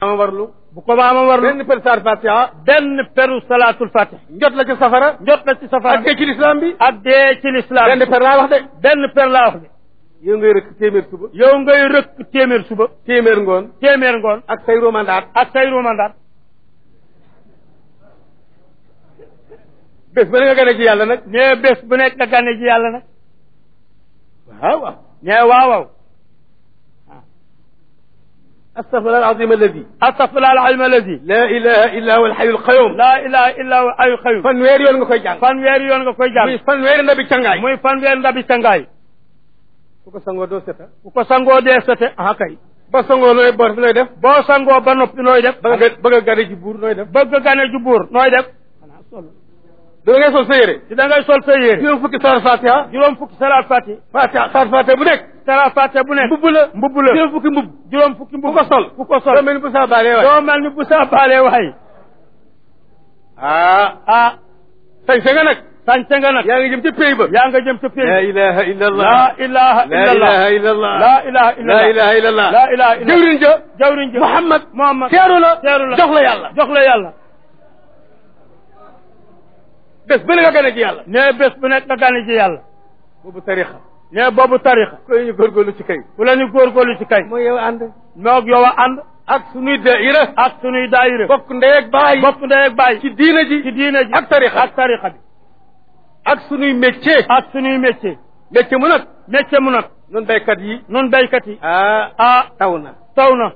ma warlu bu ko maama warlu benn per saar fatiha benn peru salaatul fatih njot la ci safara njot la ci safara ak dee ci lislaam bi ak dee ci lislaam benn per laa wax de benn per laa wax de yow ngay rëkk téeméer suba yow ngay rëkk téeméer suba téeméer ngoon téeméer ngoon ak say romandaat ak say romandaat bés ba ne nga gane ci yàlla nag nee bés bu nekk nga gane ji yàlla nag waaw waaw nee waaw waaw astafirullah alazim alladi astafirullah alazim alladi la ilaha illa huwa alxayu alqayum laa ilaha illa huwa ayu xayu fanweeri yoon nga koy jàng fanweeri yoon nga koy muy jàng fanweeri ndabi cangaay muy fanweeri ndabi sangaay ku ko sangoo doo seta ku ko sangoo dee sete ah kay ba sangoo looy bor nooy def boo sangoo ba noppi nooy def ba nga bëgg a gane ci buur nooy def bëgg gane ju buur nooy def da ngay sol sa yére ci da ngay sol sa yére juróom fukki saar fatiha juróom fukki salaat fati fatiha saar fatiha bu nekk salaat fati bu nekk mbubb la mbubb la juróom fukki mbubb juróom fukki ku mbubb ko sol ku ko sol doo mel ni bu saa baalee waay doo mel ni bu saa baalee waay ah ah sañ sa nga nag sañse nga nag yaa ngi jëm ci pays ba yaa nga jëm ca la péri ilaha illa allah la ilaha la illa ilaha allah illa allah la ilaha illa la allah ilaha illa allah la ilaha illa jëwriñ ja jawriñ ji Muhammad Muhammad teeru la teeru la jox la yàlla jox la yàlla bés ba ne nga gane ci yàlla nee bés bu nekk nga gane ji yàlla boobu tarixa nee boobu tarixa koy ñu góorgóorlu ci kay fu la ñu góorgóorlu ci kay mooy yow ànd moog yow a ànd ak sunuy daira ak sunuy daayira bokk ndey ak baay bopp ndey ak bàyyi ci diina ji ci diine ji ak tarixa ak tarixa bi ak sunuy métier ak sunuy métier métier mu nag métier mu nag nun béykat yi nun béykat yi ah ah taw na taw na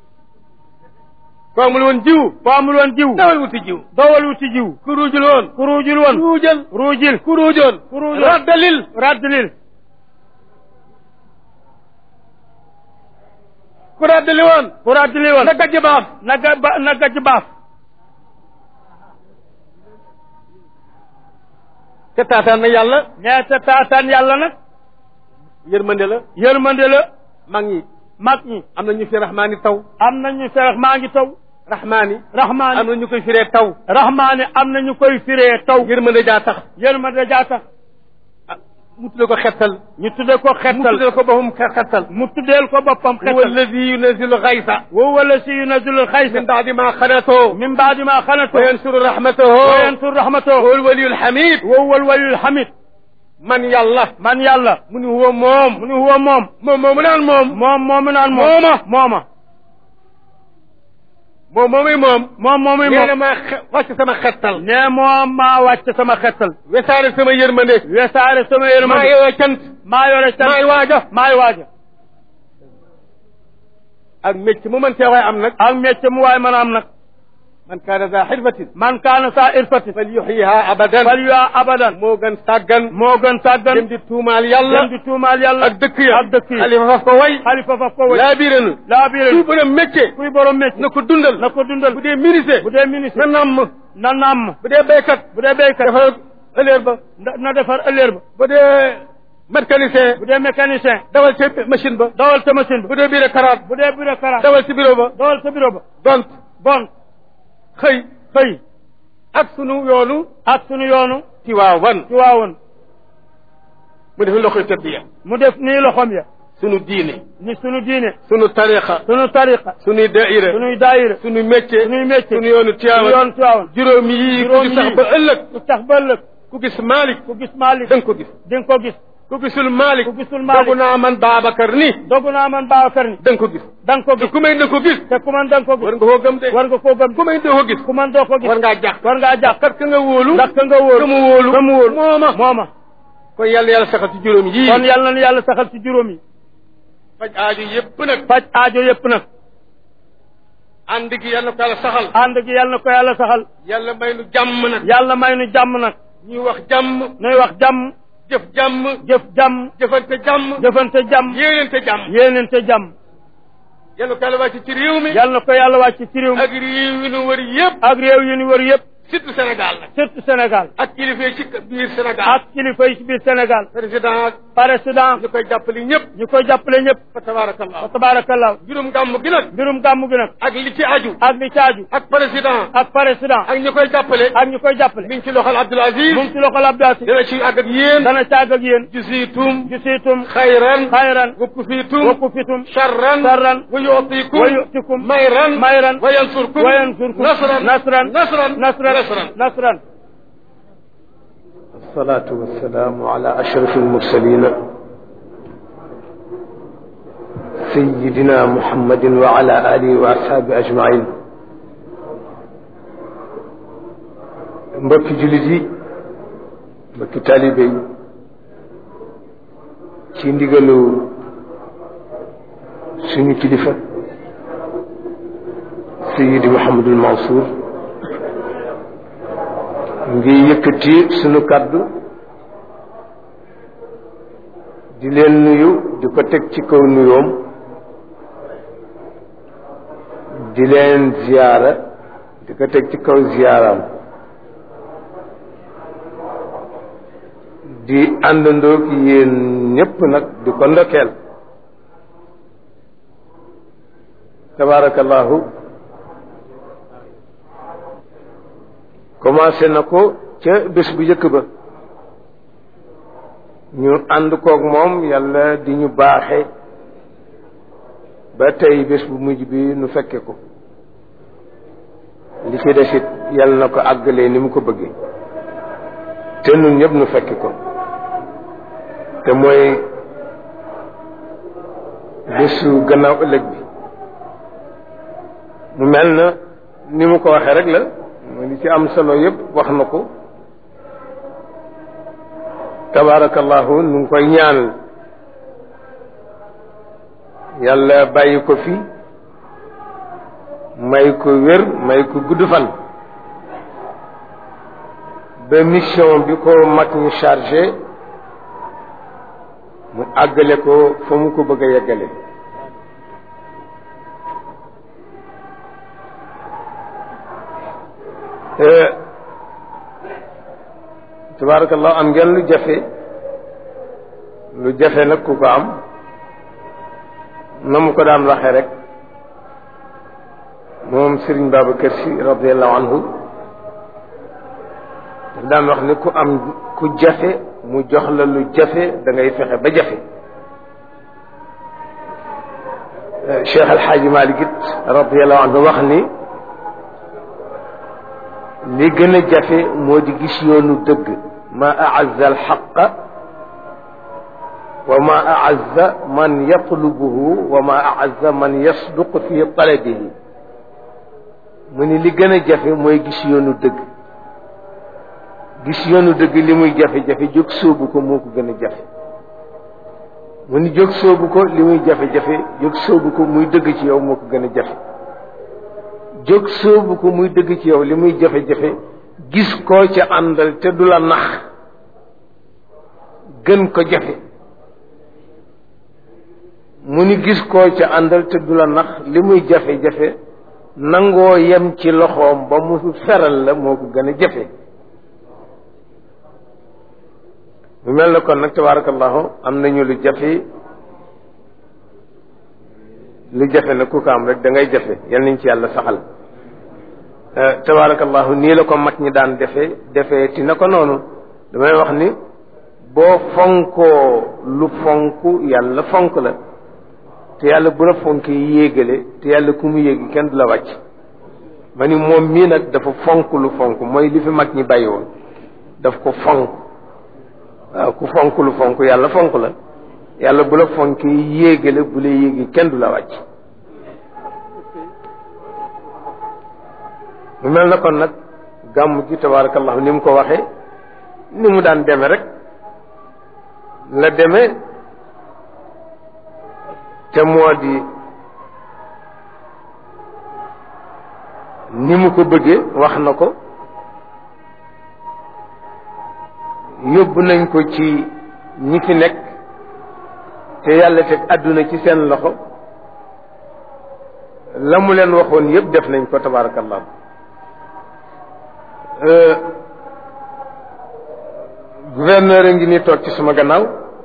ko amul woon jiw boo amul woon jiw dawal wuti jiw dowal wuti jiw ku ruujul woon ku ruujul woon ruujal ruujil ku ruujoon ku ruujoon raddalil raddlil ku raddali woon ku raddli woon na gajj baaf na ga ba na gajj baaf te taataan na yàlla nee te taataan yàlla nag yërmande la yërmande la mag ñi mag ñi am na ñu fi rahmaani taw am nañu serax maa ngi taw rahmaani rahmaani am na ñu koy firee taw rahmaani am nañu koy firee taw yërmande jaa tax yërmande jaa tax ah mu tudde ko xettal ñu tudde ko mu xettal tudde ko boppam xe- xettal mu tuddeel ko boppam huwa xettal alladi yunazilu xaysa wa wala si yunazilul xaysa min baadi ma xanatoo min baadi ma xanatu wa yansuru rahmatahu wa yansur rahmatahu huwa alwaliyu alhamid wa huwa alwaliyul hamid man yàlla man yàlla mu ni huwa moom mu ni huwa moom moom moomu naan moom moom moomu naan moom Mooma. mooma moom moomuy moom moom moomuy nee na moom maa xe- wàcc sama xettal nee moom maa wàcc sama xettal wesaare sama yërmande wesaare sama maa yërmande yeyoo cant maa yore tan maay waaja maay waaja ak mécc mu mën cee waay am nag ak métier mu waay mën a am nag man kaana daa xirfatin man kaana saa irfati fal yuxyiha abadan fal yaa abadan moo gën sàggan moo gën sàggan dem di tuumaal yàlla dem di tuumaal yàlla ak dëkk ya ak dëkk yi xalifa faf ko way xalifa faf ko way laa biiranu laa biire kuy borom métier kuy borom métier na ko dundal na ko dundal bu dee ministre bu dee ministre na namm na namm bu dee béykat bu dee béykat defal ëllëer ba na na defar ëllëer ba bu dee mécanicien bu dee mécanicien dawal ci machine ba dawal sa machine ba bu dee bureaucrate bu dee bureaucrate dawal ci bureau ba dawal sa bureau ba donc bon xëy xëy ak sunu yoonu ak sunu yoonu Tiwaawan ci waawoon mu def loxoy tëbbiya mu def nii loxom ya sunu diine ni sunu diine sunu tariqa sunu tariqa sunuy daira sunuy daayira sunu métier sunuy métier sunu yoonu sunu Tiwaawan yoonu Tiwaawan juróomi yii ku juróomi ci sax yii. ba ëllëg ku tax ba ëllëg ku gis Malick ku gis Malick da nga ko gis di nga ko gis ku gisul Malick ku gisul Malick dogu naa man Babacar ni dogu naa man Babacar ni da nga ko gis da nga ko te gis ku may da ko gis te ku man da nga ko war gis nga koo gëm de war nga koo gëm ku may da ko gis ku man doo ko gis war ngaa jàq war ngaa jàpp kat ka nga wóolu ndax ka nga wóolu ka mu wóolu ka mu wóolu mooma mooma kon yàlla yàlla saxal ci juróom yii kon yàlla na yàlla saxal ci juróom yi faj aajo yépp nag faj aajo yépp nag ànd gi yàlla ko yàlla saxal ànd gi yàlla na ko yàlla saxal yàlla may nu jàmm nag yàlla may nu jàmm nag ñuy wax jàmm nuy wax jàmm jëf jàmm jëf jàmm jëfante jàmm jëfante jàmm yéenante jàmm yéenente jàmm yàlla ko yàlla wàcc ci réew mi yàlla na ko yàlla wàcc ci réew mi ak réew yi nu wër yépp ak réew yi ñu wër yépp surtout Sénégal nag surtout Sénégal ak kilifa yi ci biir Sénégal ak kilifa yi ci biir Sénégal président ak président ñu koy jàppale ñëpp ñu koy jàppale ñëpp fa tabarakallah wa tabarakallah juróom gàmm gi nag mbirum gàmmu gi nag ak li ci aju ak li caaju ak président ak président ak ñu koy jàppale ak ñu koy jàppale mi ngi ci loxol Abdoul Aziz mu ngi ci loxol Abdou Aziz dina ci àgg ak yéen dana caag ak yéen jusiitum gisiitum xayran xayran wa kufiitum wa kufitum sharran sarran wa yu'tikum wa yu'tikum mayran mayran wa yansurkum wa yansurkum nasran nasran nasran nasran nasran nasran الصلاة والسلام على أشرف المرسلين سيدنا محمد وعلى آله وأصحابه أجمعين mbokki jullit yi mbokki taalibe yi ci ndigalu suñu kilifa Seydi Mouhamadul Mansour ngi yëkkati sunu kàddu di leen nuyu di ko teg ci kaw nuyoom di leen ziyaara di ko teg ci kaw ziyaaram di àndandoog yéen ñépp nag di ko ndokkeel tabaarakallahu commencé na ko ca bés bu njëkk ba ñu ànd koog moom yàlla di ñu baaxe ba tey bés bu mujj bi nu fekke ko li ci desit yàlla na ko àggalee ni mu ko bëggee te nun ñëpp nu fekke ko te mooy bésu gannaaw ëllëg bi mu mel na ni mu ko waxee rek la mooy li ci am solo yëpp wax na ko tabaarakallahu nu ngi koy ñaanal yàlla bàyyi ko fi may ko wér may ko gudd fan ba mission bi ko mag ñu chargé mu àggale ko fa mu ko bëgg a yeggale tabaarakallahu am ngeen lu jafe lu jafe nag ku ko am na mu ko daan waxee rek moom Serigne Babacar Sy radiallahu anhu daf daan wax ni ku am ku jafe mu jox la lu jafe da ngay fexe ba jafe Cheikh Alxaaji Malik it radiallahu anhu wax ni li gën a jafe moo di gis yoonu dëgg ma aazza alxaqa wa ma aazza man yatlubuhu wa ma aazza man yasduq fi talabihi mu ni li gën a jafe mooy gis yoonu dëgg gis yoonu dëgg li muy jafe-jafe jóg sóobu ko moo ko gën a jafe mu ni jóg sóobu ko li muy jafe-jafe jóg sóobu ko muy dëgg ci yow moo ko gën a jafe jóg sóobu ko muy dëgg ci yow li muy jafe-jafe gis koo ca àndal te du la nax gën ko jafe mu ni gis koo ca àndal te du la nax li muy jafe-jafe nangoo yem ci loxoom ba mu feral la moo ko gën a jafe mu mel na kon nag tabaarakallahu am nañu lu jafe lu jafe nag ku ko am rek da ngay jafe yal nañ ci yàlla saxal tabaarakallahu nii la ko mag ñi daan defee defee ti na ko noonu damay wax ni boo fonkoo lu fonk yàlla fonk la te yàlla bu la fonk yéegale te yàlla ku mu yéegi kenn du la wàcc ma ni moom mii nag dafa fonk lu fonk mooy li fi mag ñi bàyyi woon daf ko fonk waaw ku fonk lu fonk yàlla fonk la yàlla bu la fonk yéegale bu la yéegi kenn du la wàcc mu mel na kon nag gàmm gi tabaarakallahu ni mu ko waxee ni mu daan deme rek la deme te moo di ni mu ko bëggee wax na ko yóbbu nañ ko ci ñi fi nekk te yàlla teg àdduna ci seen loxo la mu leen waxoon yépp def nañ ko tabaarakallahu gouverneur a ngi ni toog ci suma gannaaw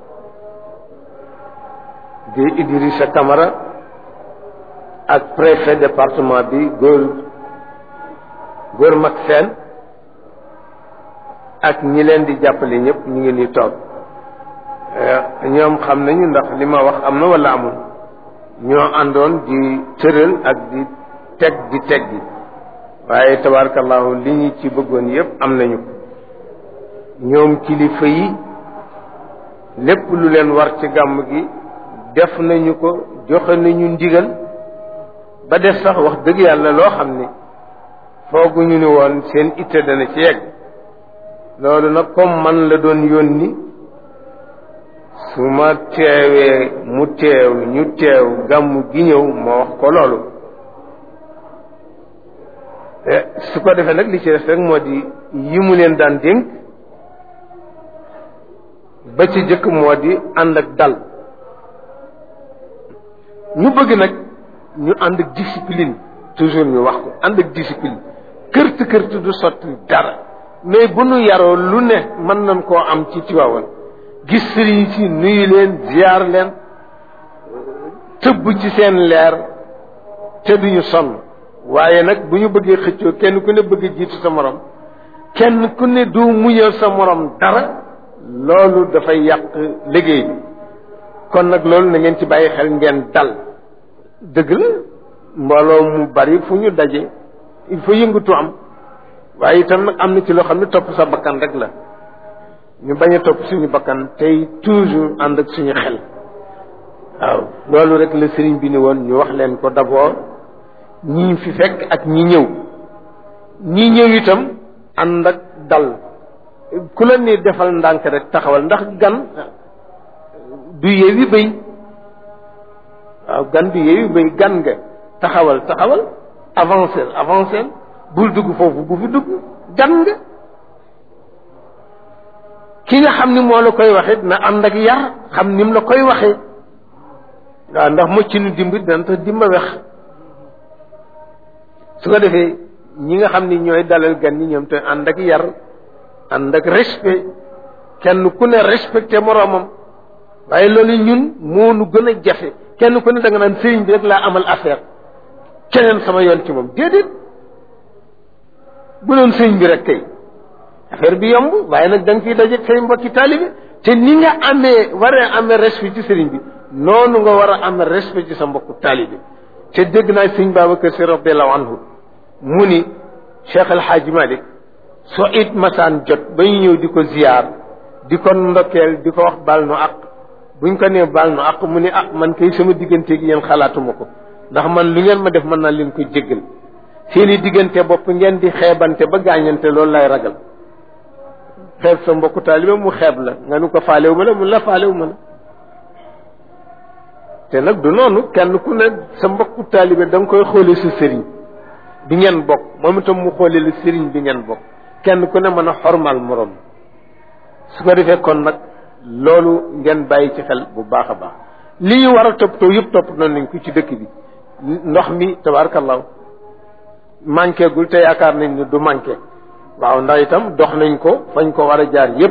di Idrissa Camara ak préfet département bi góor góor mag seen ak ñi leen di jàppale ñëpp ñu ngi ni toog ñoom xam nañu ndax li ma wax am na wala amul ñoo àndoon di tëral ak di teg di teg gi waaye tabaarakallahu li ñu ci bëggoon yëpp am nañu ko ñoom kilifa yi lépp lu leen war ci gàmm gi def nañu ko joxe nañu ndigal ba def sax wax dëgg yàlla loo xam ni fooguñu ni woon seen itte dana ci yegg loolu nag comme man la doon yónni su ma teewee mu teew ñu teew gàmm gi ñëw ma wax ko loolu su ko defee nag li ci def rek moo di yi mu leen daan dénk ba ci jëkk moo di ànd ak dal ñu bëgg nag ñu ànd ak discipline toujours ñu wax ko ànd ak discipline kërt kërt du sotti dara mais bu nu yaroo lu ne mën nañ koo am ci Tiwaawan gis sëriñ si nuyu leen ziar leen tëbb ci seen leer te duñu sonn waaye nag bu ñu bëggee xëccoo kenn ku ne bëgg jiitu sa morom kenn ku ne du muñal sa morom dara loolu dafay yàq liggéey bi kon nag loolu na ngeen ci bàyyi xel ngeen dal dëgg la mbooloo mu bari fu ñu daje il faut yëngatu am waaye itam nag am na ci loo xam ne topp sa bakkan rek la ñu bañ a topp suñu bakkan tey toujours ànd ak suñu xel waaw loolu rek la sëriñ bi ni woon ñu wax leen ko d'abord ñii fi fekk ak ñi ñëw ñi ñëw itam ànd ak dal ku la ni defal ndànk rek taxawal ndax gan du yeewi bëy waaw gan du yeewi bëy gan nga taxawal taxawal avancer avancer bul dugg foofu bu fi dugg gan nga ki nga xam ni moo la koy waxit na ànd ak yar xam ni mu la koy waxee waaw ndax mocc nu dimb dana tax dimba wex su ko defee ñi nga xam ni ñooy dalal gan ñi ñoom te ànd ak yar ànd ak respect kenn ku ne respecté moroomam waaye loolu ñun moo nu gën a jafe kenn ku ne da nga naan sëriñ bi rek laa amal affaire keneen sama yoon ci moom déedéet bu doon sëriñ bi rek kay affaire bi yomb waaye nag da nga fiy daje say mbokki taalibe te ni nga amee waree amee respect ci sëriñ bi noonu nga war a amee respect ci sa mbokku taalibe te dégg naa sëriñ Babacar Si radiallahu anhu mu ni Cheikh El Hadj Malick soo it masaan jot ba ñu ñëw di ko ziyaar di ko ndokkeel di ko wax baal nu ak buñ ko nee baal nu ak mu ni ah man kay sama digganteeg yéen xalaatuma ko ndax man lu ngeen ma def mën naa leen ko jéggal seeni diggante bopp ngeen di xeebante ba gaañante loolu lay ragal xeeb sa mbokku taalibe mu xeeb la nga nu ko faalewu ma la mun la faalewu ma la te nag du noonu kenn ku ne sa mbokku taalibe da nga koy xoolee sa sëriñ bi ngeen bokk moom itam mu xoolee la sëriñ bi ngeen bokk kenn ku ne mën a xormal morom su ko defee kon nag loolu ngeen bàyyi ci xel bu baax a baax li ñu war a toppatoo yëpp topp nañ nañ ko ci dëkk bi ndox mi tabaarkallaahu manqué gul te yaakaar nañ ne du manqué waaw ndax itam dox nañ ko fañ ko war a jaar yëpp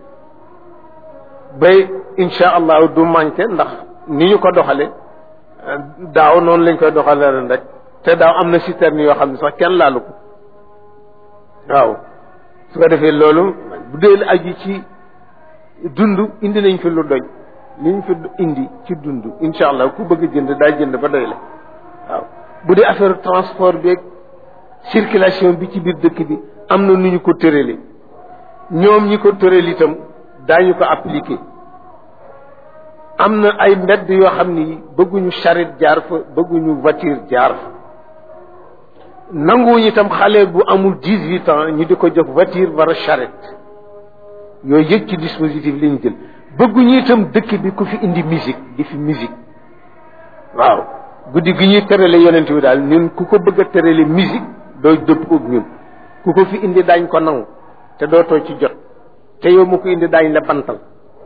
bay insha allahu du manqué ndax ni ñu ko doxale daaw noonu lañ koy doxale ren rek te daaw am na citerne yoo xam ne sax kenn laalu ko waaw su ko defee loolu bu dee aju ci dund indi nañ fi lu doy li ñu fi indi ci dund insha allah ku bëgg jënd daa jënd ba doy la waaw bu dee affaire transport beeg circulation bi ci biir dëkk bi am na nu ñu ko tërale ñoom ñi ko tëral itam daañu ko appliqué am na ay mbedd yoo xam ni bëgguñu charrette jaar fa bëgguñu voiture jaar fa nanguwuñu itam xale bu amul dix huit ans ñu di ko jox voiture war a charrette yooyu yëg ci dispositif li ñu jël bëgguñu itam dëkk bi ku fi indi musique di fi musique waaw guddi gi ñuy tërale yonent bi daal ñun ku ko bëgg a tërale musique doo dëpp ak ñun ku ko fi indi daañ ko nangu te dootoo ci jot te yow mu ko indi daañ la bantal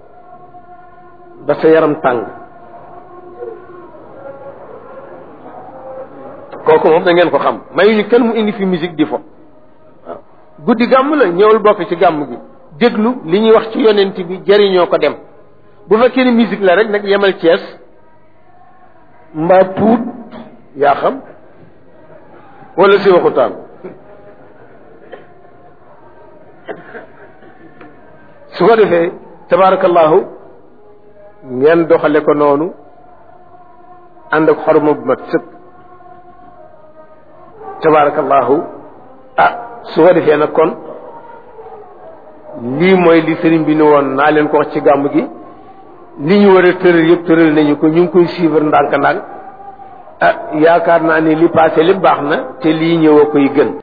ba sa yaram tàng kooku moom da ngeen ko xam mayuñu kenn mu indi fi musique di fo waaw guddi gàmm la ñëwul bokk ci gàmm gi déglu li ñuy wax ci yonent bi jëriñoo ko dem bu fekkee ni musique la rek nag yemal Cees mbaa puut yaa xam wala si waxutaan su ko defee tabarakallahu ngeen doxale ko noonu ànd ak xorma bu mat sëkk tabarakallahu ah su ko defee nag kon lii mooy li sëriñ bi ni woon naa leen ko wax ci gàmm gi li ñu war a tëral yëpp tëral nañu ko ñu ngi koy suivre ndànk-ndànk ah yaakaar naa ni li passé lépp baax na te lii ñëw a koy gën